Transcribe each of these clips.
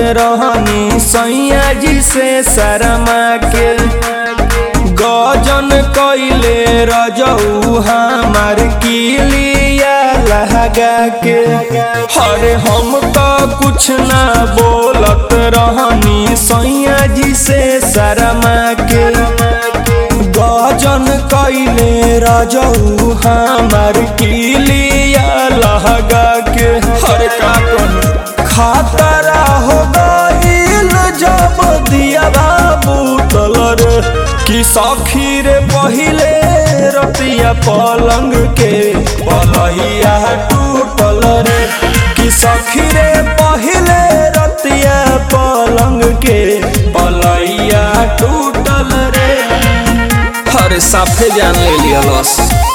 रहनी सैया जी से शरमा के गजन कैले रजऊ हमार किलिया लहगा के हरे हम तो कुछ ना बोलत रहनी सैया जी से शरमा के गजन कैले रजऊ हमार किलिया लहगा के हर का कहूं खातरा हो गईल जब दिया बाबू तलर कि सखी रे पहिले रतिया पलंग के पलहिया टूटल रे कि सखी रे पहिले रतिया पलंग के पलहिया टूटल रे अरे साफे जान ले लिया लॉस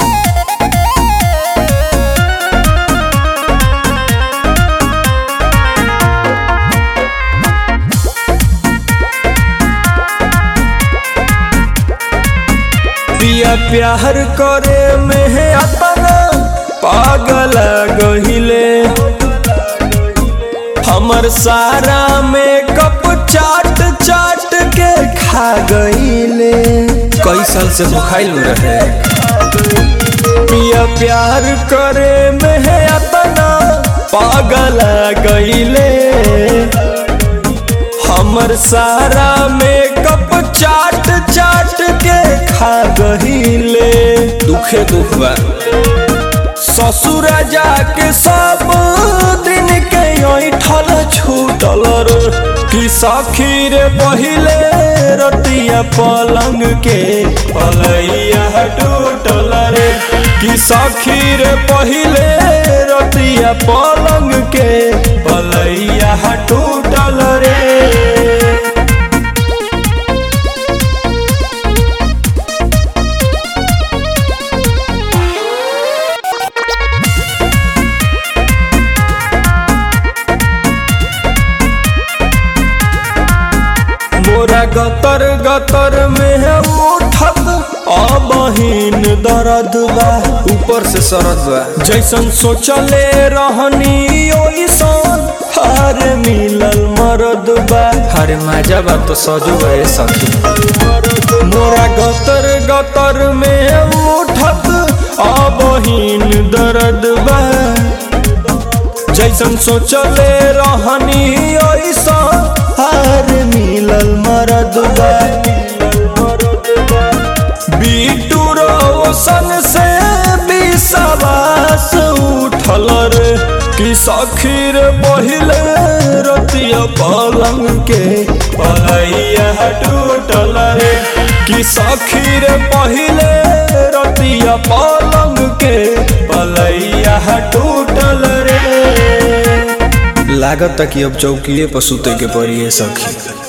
पिया प्यार करे में है अपना पागल गहिले हमर सारा मेकअप चाट चाट के खा गईले कई साल से भुखाइल रहे पिया प्यार करे में है अपना पागल गईले हमर सारा मेकअप चाट चाट के खा गईले दुखे दुख बा ससुर जाके सब दिन के ऐठल छूटल रे कि सखी रे पहिले रतिया पलंग के पलैया टूटल रे कि सखी रे पहिले रतिया पलंग के पलैया टूटल रे मोरा गतर गतर में है उठत अबहीन दर्द बा ऊपर से सरद बा जैसन सोचले रहनी ओइसन हार मिलल मरद बा अरे मजा बा तो सजो बा ए सखी मोरा गतर गतर में उठत अबहीन दर्द बा जैसन सोचले रहनी ओइसन हार मिलल मरद बा बीटू रोशन से विश्वास उठल रे कि सखी रे पहिले रतिया पलंग के पलैया टूटल रे कि सखी रे पहिले रतिया पलंग के पलैया टूटल रे लागत कि अब चौकीए पर सुते के पड़ी है सखी